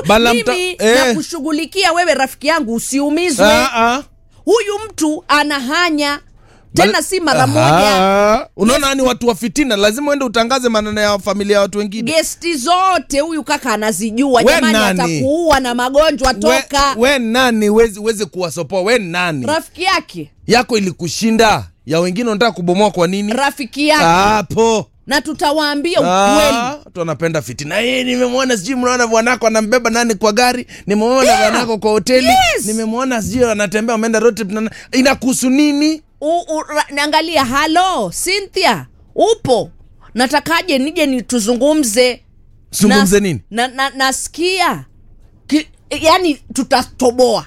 Bala mta- mimi eh. nakushughulikia wewe rafiki yangu usiumizwe Ah, ah. huyu mtu anahanya tena Bal- si mara moja Aha. unaona ni watu wa fitina lazima uende utangaze maneno ya familia ya watu wengine gesti zote huyu kaka anazijua We jamani nani? atakuua na magonjwa toka we, we nani wezi, wezi kuwasopoa we nani rafiki yake yako ilikushinda ya wengine unataka kubomoa kwa nini rafiki yake hapo na tutawaambia ukweli Ah, watu wanapenda fitina hey, nimemwona sijui mnaona bwanako anambeba nani kwa gari nimemwona Yeah. bwanako kwa hoteli Yes. nimemwona sijui anatembea ameenda road trip na- inakuhusu nini U- u- ra- naangalia halo cynthia upo natakaje nije ni tuzungumze zungumze Na- nini na, na, nasikia Ki, yani tutatoboa